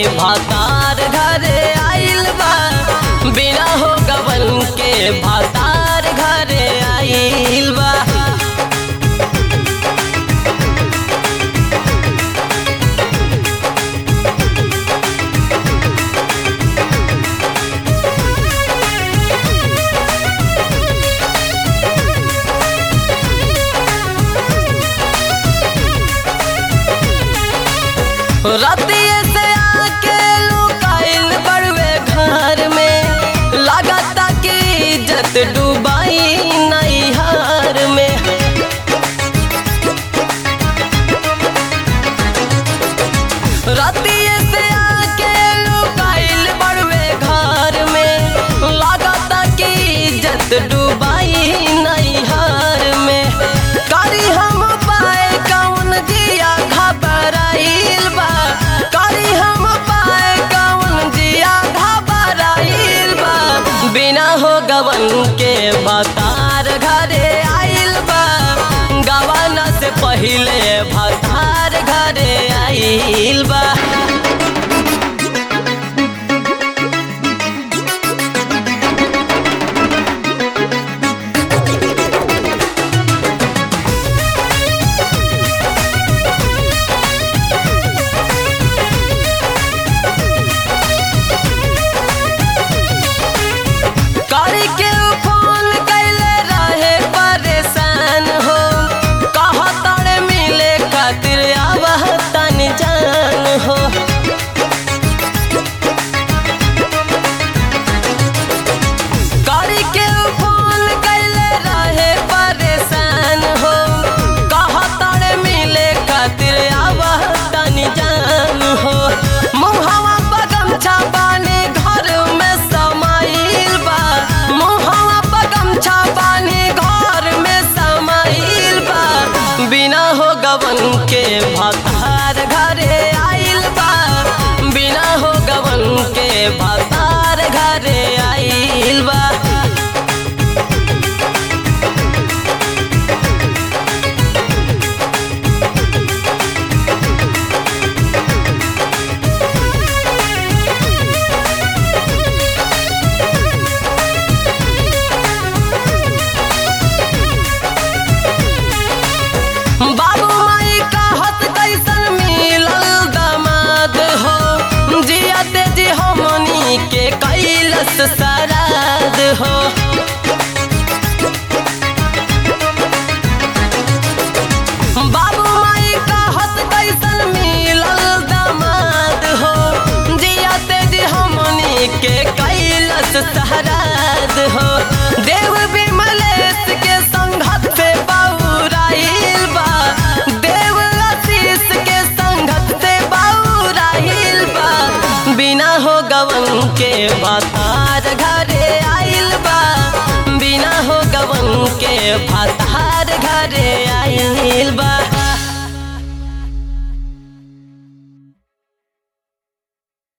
भातार घरे आइल बा बिना हो गवन के भातार घरे आइल बा रतिये से आके लुकाइल बड़वे घर में लागता कि इज्जत डूबाई नैहर में रतिये से आके लुकाइल बड़वे घर में लागता कि इज्जत डूबाई नैहर में करी हम पाए कौन जिया घबराइल बा करी हम पाए कौन जिया घबराइल बा बिना हो गवन के भतार घरे आइल बा गवाना से पहिले भतार घरे आइल बा करी के फोन कैले रहे परेशान हो कहतड़ मिले खातिर आवह तन जान हो करी के फोन कैले रहे परेशान हो कहतड़ मिले खातिर आवह तन जान हो मुहवा पगम छापाने घर में समाइल बा मुहवा पगम छापाने घर में समाइल बा बिना हो गवन के भतार घरे आइल बा बिना हो गवन के भतार घरे आइल बा बाबू माई कहत कैसन मिलल दामाद हो जियते जी हमनी के कैलस सराद हो बाबू माई कहत कैसन मिलल दामाद हो जियते जी हमनी के कैलस सराद हो देव विमलेश के संघत से बौराइल बा देव आशीष के संघत से बौराइल बा बिना हो गवन के भतार घरे आइल बा बिना हो गवन के भतार घरे आइल बा